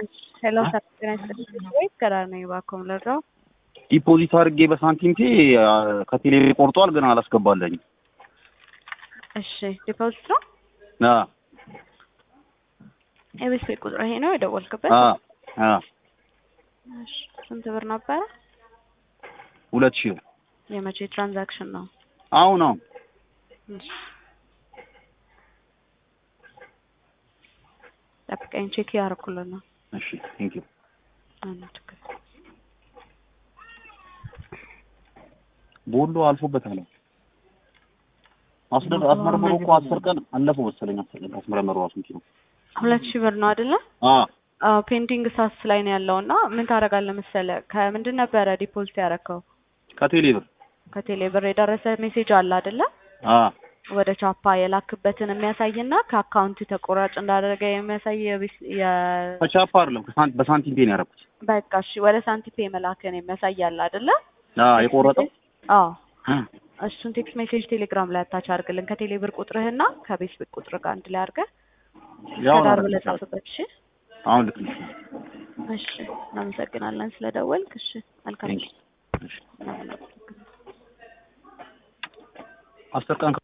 ሄሎ ሰላም ጤና ይስጥልኝ ወይ ከዳር ነኝ እባክዎ ልርዳው? ዲፖዚት አድርጌ በሳንቲም ፔ ከቴሌ ቆርጧል፣ ግን አላስገባለኝም። እሺ ዲፖዚት ነው አ የቤት ቤት ቁጥር ይሄ ነው የደወልክበት? አ አ እሺ ስንት ብር ነበረ? ሁለት ሺህ ብር የመቼ ትራንዛክሽን ነው? አሁን አሁን እሺ ጠብቀኝ ቼክ እያደረኩልን ነው። እሺ ቴንክ ዩ ምንም ችግር የለም። ቦሎ አልፎበታል። አስደር አስመርምሮ እኮ አስር ቀን አለፈው መሰለኝ። አስር ቀን አስመርምሮ ራሱ እንትን ነው። ሁለት ሺህ ብር ነው አይደለ? አ አዎ ፔንዲንግ ሳስ ላይ ነው ያለው እና ምን ታደርጋለህ መሰለህ ከምንድን ነበረ ዲፖዚት ያደረከው? ከቴሌ ብር ከቴሌ ብር የደረሰ ሜሴጅ አለ አይደለ? አ ወደ ቻፓ የላክበትን የሚያሳይና ከአካውንት ተቆራጭ እንዳደረገ የሚያሳይ የቢስ- የ ከቻፓ አይደለም ከሳንት በሳንቲም ፔ ነው ያደረኩት። በቃ እሺ ወደ ሳንቲፔ መላክን የሚያሳይ አለ አይደለ? አ የቆረጠው አዎ አ እሱን ቴክስት ሜሴጅ ቴሌግራም ላይ አታች አድርግልን ከቴሌ ብር ቁጥርህና ከቤት ብር ቁጥር ጋር አንድ ላይ አድርገህ ያው ከዳር ነው ብለህ ጻፍበት። እሺ አሁን ልክ ነሽ። እሺ እናመሰግናለን ስለደወልክ። እሺ መልካም ቴንክ ዩ። እሺ አስር ቀን